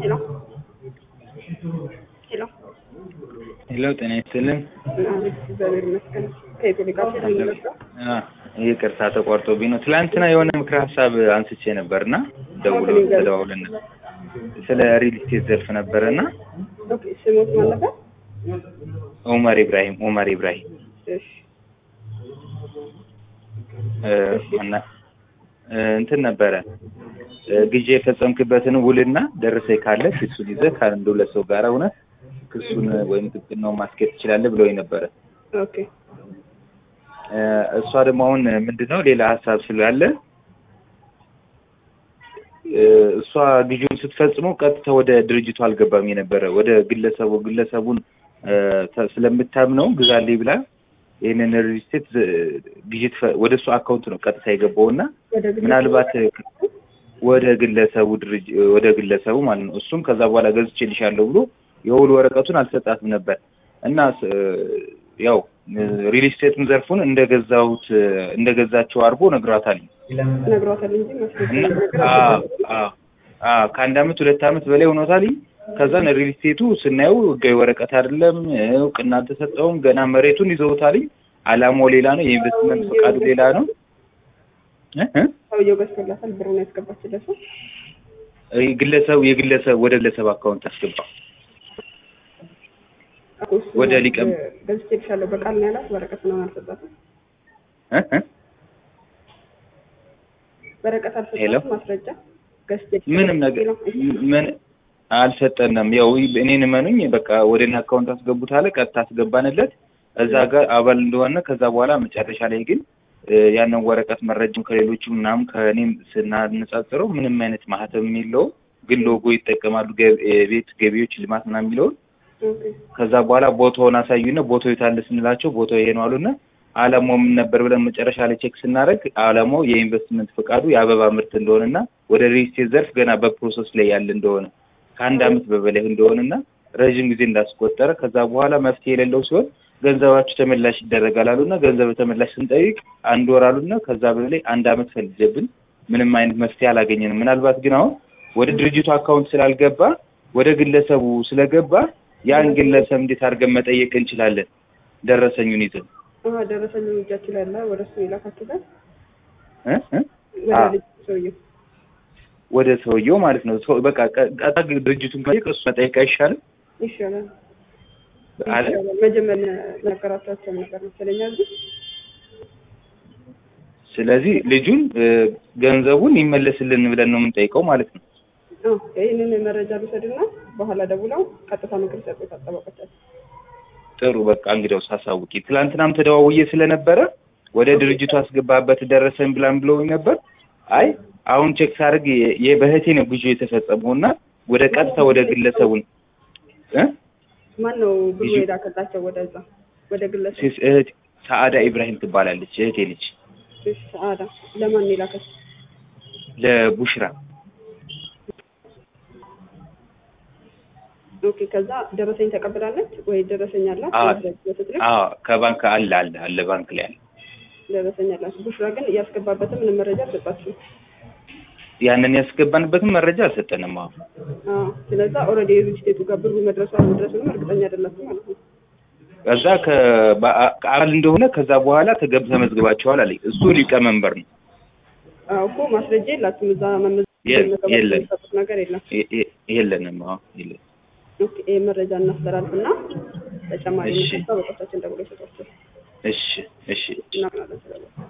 ሄሎ ሄሎ ሄሎ ጤና ይስጥልን። አቤት፣ እግዚአብሔር ይመስገን። ከኢትዮጵያ ጋር ስለሚመጣ አ ይቅርታ ተቋርጦብኝ ነው። ትላንትና የሆነ ምክረ ሀሳብ አንስቼ ነበርና ደውሎ ተደዋውለን ነበር። ስለ ሪል ስቴት ዘርፍ ነበረና ኦኬ፣ ስሞት ማን ነበር? ኡመር ኢብራሂም ኡመር ኢብራሂም እሺ፣ እ እና እ እንትን ነበረ እ ግዢ የፈጸምክበትን ውልና ደረሰኝ ካለ ክሱን ይዘህ ከአንድ ሁለት ሰው ጋር ሆነህ ክሱን ወይም ጥብቅናውን ማስኬድ ትችላለህ ብለውኝ ነበረ። ኦኬ፣ እ እሷ ደግሞ አሁን ምንድነው ሌላ ሀሳብ ስላለ እ እሷ ግዢውን ስትፈጽመው ቀጥታ ወደ ድርጅቱ አልገባም የነበረ ወደ ግለሰቡ ግለሰቡን እ ተ- ስለምታምነው ግዛልኝ ብላ ይህንን ሪል ስቴት ግዢ ትፈ- ወደ እሱ አካውንት ነው ቀጥታ የገባውና ወደ ግል ምናልባት ወደ ግለሰቡ ድርጅ ወደ ግለሰቡ ማለት ነው። እሱም ከዛ በኋላ ገዝቼልሻለሁ ብሎ የውል ወረቀቱን አልሰጣትም ነበር እና ስ- ያው ሪል ስቴቱን ዘርፉን እንደገዛሁት እንደገዛቸው አድርጎ ነግሯታል። ነግሯታል እንጂ ማስረጃ እና ነገር አ አ አ ከአንድ አመት ሁለት አመት በላይ ሆኖታል። ከዛን ሪል ስቴቱ ስናየው ህጋዊ ወረቀት አይደለም፣ እውቅና አልተሰጠውም። ገና መሬቱን ይዘውታል። አላማው ሌላ ነው፣ የኢንቨስትመንት ፈቃዱ ሌላ ነው። እ እ ሰውየው ገዝቶላታል፣ ብሩን ያስገባችለት ሰው ግለሰቡ የግለሰብ ወደ ግለሰብ አካውንት አስገባ። እኮ እሱ ወደ ሊቀም- እ ገዝቼልሻለሁ በቃል ነው ያላት። ወረቀት ነው አልሰጣትም። እ እ ወረቀት ሄሎ? አልሰጣትም። ማስረጃ ገዝቼልሻለሁ ምንም ነገር ሄሎ? ምን አልሰጠንም። ያው እኔን እመኑኝ፣ በቃ ወደ እኔ አካውንት አስገቡት አለ። ቀጥታ አስገባንለት እዛ ጋር አባል እንደሆነ። ከዛ በኋላ መጨረሻ ላይ ግን እ ያንን ወረቀት መረጃም ከሌሎቹ ምናምን ከእኔም ስናነጻጽረው ምንም አይነት ማህተም የለውም፣ ግን ሎጎ ይጠቀማሉ ገ- የቤት ገቢዎች ልማት ምናምን የሚለውን ኦኬ፣ ከዛ በኋላ ቦታውን አሳዩና ቦታው የታለ ስንላቸው ቦታው ይሄ ነው አሉና አላማው ምን ነበር ብለን መጨረሻ ላይ ቼክ ስናደርግ አላማው የኢንቨስትመንት ፈቃዱ የአበባ ምርት እንደሆነና ወደ ሪል ስቴት ዘርፍ ገና በፕሮሰስ ላይ ያለ እንደሆነ ከአንድ አመት በበላይ እንደሆነና ረዥም ጊዜ እንዳስቆጠረ ከዛ በኋላ መፍትሄ የሌለው ሲሆን ገንዘባችሁ ተመላሽ ይደረጋል አሉና ገንዘብ ተመላሽ ስንጠይቅ አንድ ወር አሉና ከዛ በላይ አንድ አመት ፈልጀብን ምንም አይነት መፍትሄ አላገኘንም። ምናልባት ግን አሁን ወደ ድርጅቱ አካውንት ስላልገባ ወደ ግለሰቡ ስለገባ ያን ግለሰብ እንዴት አድርገን መጠየቅ እንችላለን? ደረሰኙን ይዘን አሀ፣ ደረሰኝ እጃችሁ ላይ አለ። ወደ እሱ የላካችሁበት እ እ ወደ አ ልጅ ሰውየው ወደ ሰውየው ማለት ነው። ሰው በቃ ቀ- ቀጥታ ድርጅቱን መጠየቅ እሱ መጠየቅ አይሻልም ይሻላል አለ። ይሻላል። መጀመሪያ ነገራቸው ነበር መሰለኝ እዚህ ስለዚህ ልጁን እ፣ ገንዘቡን ይመለስልን ብለን ነው የምንጠይቀው ማለት ነው። አዎ፣ ይህንን መረጃ ልውሰድና በኋላ ደውለው ቀጥታ ምክር ሰጡት አጠባቆቻቸው። ጥሩ በቃ እንግዲያውስ አሳውቂ። ትላንትናም ተደዋውዬ ስለነበረ ወደ ድርጅቱ አስገባበት ደረሰን ብላን ብለውኝ ነበር። አይ አሁን ቼክ ሳደርግ የ- የ- በእህቴ ነው ግዢው የተፈጸመው እና ወደ ቀጥታ ወደ ግለሰቡን እ ማን ነው ብሎ ልጁ- የላከላቸው ወደዛ ወደ ግለሰብ ሴት እህት ሰአዳ ኢብራሂም ትባላለች እህቴ ልጅ እሺ፣ ሰዓዳ ለማን ነው የላከች? ለቡሽራ ኦኬ። ከዛ ደረሰኝ ተቀብላለች ወይ ደረሰኝ አላት? አዎ። ስትልክ አዎ ከባንክ አለ አለ አለ ባንክ ላይ አለ። ደረሰኝ አላት። ቡሽራ ግን እያስገባበትም ምንም መረጃ አልሰጣችሁም። ያንን ያስገባንበትን መረጃ አልሰጠንም። አሁን አዎ። ስለዛ ኦልሬዲ የሪል ስቴቱ ጋር ብሩ መድረሱ አለመድረሱንም እርግጠኛ አይደላችሁም ማለት ነው። ከዛ ከበአ- ከአባል እንደሆነ ከዛ በኋላ ተገብ ተመዝግባቸዋል አለኝ። እሱ ሊቀመንበር ነው። አዎ እኮ ማስረጃ የላችሁም። እዛ የ- መመዝገብ የለም። የሚሰጡት ነገር የለም። የ- የ- የለንም። አዎ የለን። ኦኬ። ይህ መረጃ እናስተላልፍና ተጨማሪ እሺ። ምክር ጠበቆቻችን ደውሎ ይሰጧቸው እሺ እሺ እናምናለን ስለዚህ